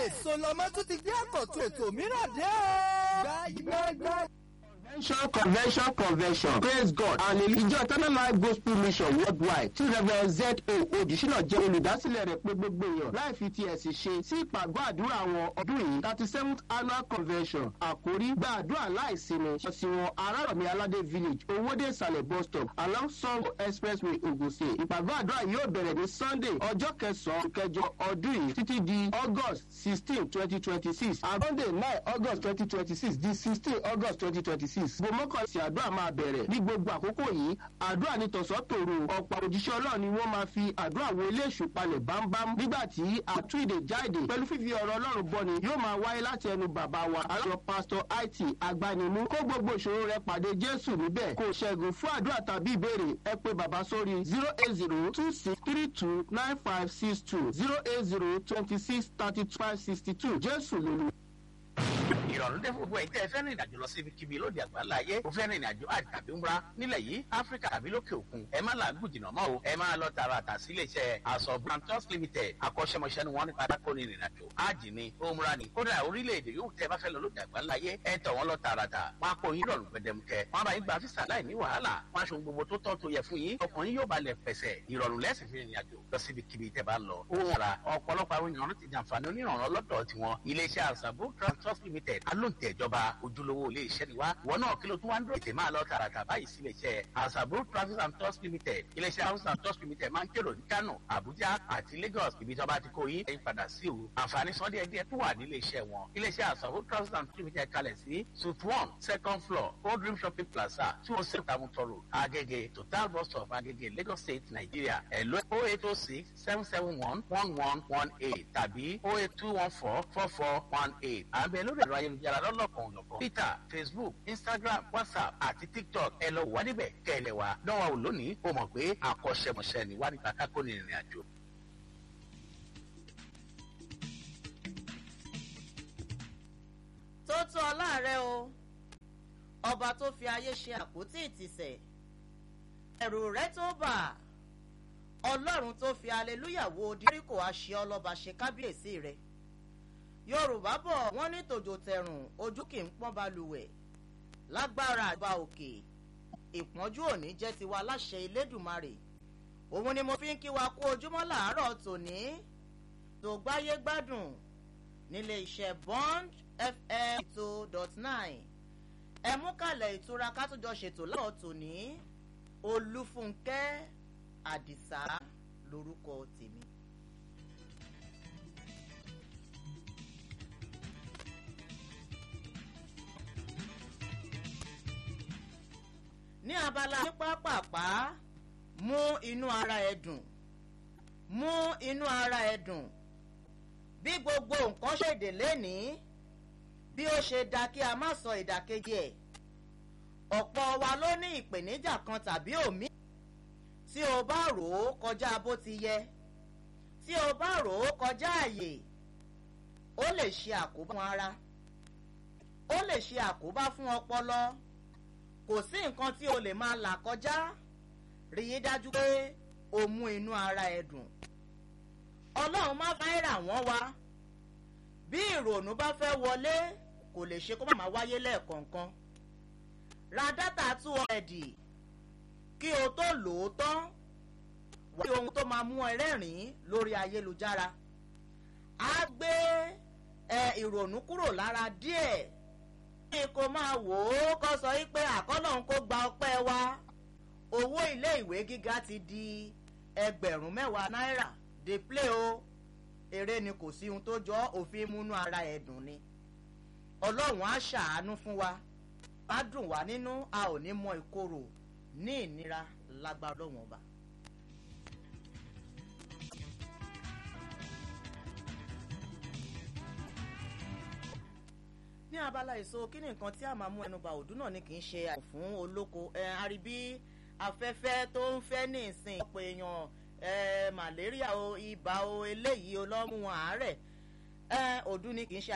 èso lọmọ tún ti gbé àkọ́tún ètò mìíràn dé o. gbàgbàgbà. Convention, convention, convention. Praise God. And ìjọ Eternal Life Gospel Mission worldwide tí Rev. Z.O. Odùsínà jẹ́ olùdásílẹ̀ rẹ̀ pé gbogbo èèyàn láì fi ti ẹ̀sìn ṣe sí ìpàgọ́ àdúrà àwọn ọdún yìí thirty seventh annual convention. Àkórí gba àdúrà láìsinmi. Ọ̀sìnwọ̀n Arárọ̀mí Aládé village Owódé Ìsàlẹ̀ bus stop along Sango expressway Ogun State. Ìpàgọ́ àdúrà yóò bẹ̀rẹ̀ ní Sunday ọjọ́ kẹsàn-án kẹjọ ọdún yìí títí di August sixteen twenty twenty six. Sunday nine August twenty twenty six di sixteen August twenty twenty six six. gbogbo mọ́kànlá sí àdúrà máa bẹ̀rẹ̀ ní gbogbo àkókò yìí àdúrà ní tọ̀sán tòru ọ̀pọ̀ òjíṣẹ́ ọlọ́run ni wọ́n máa fi àdúrà wo ilé èṣù palẹ̀ bámbám nígbà tí àtúndè jáde pẹ̀lú fífi ọ̀rọ̀ ọlọ́run bọ́ni yóò máa wáyé láti ẹnu bàbá wa aláṣọ pásítọ̀ it agbanimú kó gbogbo ìṣòro rẹ pàdé jésù níbẹ̀ kò ṣẹ́gun fún àdúrà tàbí ìbéèrè ẹ pé bàbá sórí zero eight zero two six three two nine five six two zero eight zero twenty six thirty five sixty two jésù lólu ìrọ̀rùn dé gbogbo ẹ̀ tẹ́ ẹ fẹ́ rìn ìrìnàjò lọ síbi kíbi lóde àgbáńlá ayé o fẹ́ rìn ìrìnàjò àti tàbí múra nílẹ̀ yìí áfíríkà tàbí lókè òkun ẹ má làágùn jìnnà mọ́ o ẹ máa lọ tààràtà sí iléeṣẹ́ àṣọ brantos limited akọ́ṣẹ́mọṣẹ́ ni wọ́n nípa dákó ní ìrìnàjò ájì ni òmùra ni kódà orílẹ̀-èdè yóò tẹ́ bá fẹ́ lọ lóde àgbáńlá ayé ẹ tọ̀ wọ́n lọ tààràtà wọn á kó yín rọrùn gbẹdẹmukẹ wọn bá yín gba físà láì ní wàhálà wọn aṣọ gbogbo tó tọ́ tó yẹ fún yín ọkàn yín yóò balẹ̀ pẹ̀sẹ̀ ìrọ̀rùn lẹ́sìn fi ìrìnàjò lọ síbi kíbi tẹ́ bá lọ. ó wọ̀ra ọ̀pọ̀lọpọ̀ àwọn èèyàn ti jàǹfààní onírànràn lọ́dọ̀ tiwọn iléeṣẹ́ àṣàbò transport limited alóǹtẹ̀ ìjọba ojúlówó ilé iṣẹ́ ni wá wọn náà kí ló tún wá ń dúró ètè máa lọ tààràtà báyìí sí iléeṣẹ́ àṣàbò traffic and tours limited iléeṣẹ́ house and tours limited máa ń kérò ní kano abuja àti lagos ibi tí wọ́n bá ti kó yín ẹ̀yin padà sí o àǹfààní sọ díẹ̀ díẹ̀ tó wà ní ilé iṣẹ́ wọn iléeṣẹ́ àṣàbò traffic and tours limited kalẹ̀ sí suite one second floor old dream shopping plaza two oh six tamutoro agege total bus stop agege lagos state nigeria ẹ̀lọ́ oh eight oh six seven seven one one one one eight tàbí oh eight two one four four four one eight àbẹ̀ lórí ẹ̀rọ ayélujára lọ́lọ́kan òyìnbó twitter facebook instagram whatsapp àti tiktok ẹ lọ wà níbẹ̀ kẹ́lẹ̀ wa dánwà ò lónìí o mọ̀ pé akọ́ṣẹ́mọṣẹ́ ni wà nípa kákó ní ìrìn àjò. tó tó ọláàrẹ o ọba tó fi ayé ṣe àpótí ìtìsẹ̀ ẹ̀rù rẹ tó bà ọlọ́run tó fi aleluya wo díríkò àṣẹ ọlọ́ba ṣe kábíyèsí rẹ̀ yorùbá bọ̀ wọ́n ní tòjò tẹ̀rùn ojú kì í pọ́n balùwẹ̀ lágbára àgbà òkè ìpọ́njú òní jẹ́ tiwa láṣẹ ilédùmarè òun ni mo fi ń kí wa kú ojúmọ́ làárọ̀ tòní tó gbáyé gbádùn nílé iṣẹ́ bond fm two dot nine ẹ mú kalẹ̀ ìtura ká tó jọ ṣètò láwọn tòní olúfúnkẹ́ àdìsá lorúkọ tèmi. ní abala ní pápápá mú inú ara ẹ dùn mú inú ara ẹ dùn bí gbogbo nǹkan ṣèdè lénìí bí ó ṣe da kí a má sọ ìdàkejì ẹ̀ ọ̀pọ̀ wa ló ní ìpèníjà kan tàbí òmí tí o bá rò ó kọjá bó ti yẹ tí o bá rò ó kọjá àyè ó lè ṣe àkóbá fún ara ó lè ṣe àkóbá fún ọpọlọ kò sí nǹkan tí o lè máa là kọjá rí i dájú pé o mú inú ara ẹ dùn ọlọ́run má fẹ́ rà wọ́n wá bí ìrònú bá fẹ́ wọlé kò lè ṣe kó má wáyé lẹ́ẹ̀kọ̀ọ̀kan ra dátà tú ọ̀rẹ́dì kí o tó lò ó tán wá sí ohun tó máa mú ẹ rẹ́rìn-ín lórí ayélujára á gbé ẹ ìrònú kúrò lára díẹ̀ kí kò máa wò ó kọ́ sọ wípé àkọ́lọ́hún kó gba ọpẹ́ wa owó ilé ìwé gíga ti di ẹgbẹ̀rún mẹ́wàá náírà dey play o eré ni kò sí ohun tó jọ òfin múnú ara ẹ̀ dùn ni ọlọ́run á ṣàánú fún wa á dùn wá nínú a ò ní mọ ìkorò ní ìnira lágbára ọlọ́run ọba. ní abala èso kí ni nǹkan tí a máa mú ẹnu bá òdú náà ni kì í ṣe àìsàn fún olóko ẹ àríbí afẹ́fẹ́ tó ń fẹ́ ní ìsìn ọ̀pọ̀ èèyàn ẹ màlẹ́ríà o ibà o eléyìí o lọ́mú àárẹ̀ ẹ òdú ni kì í ṣe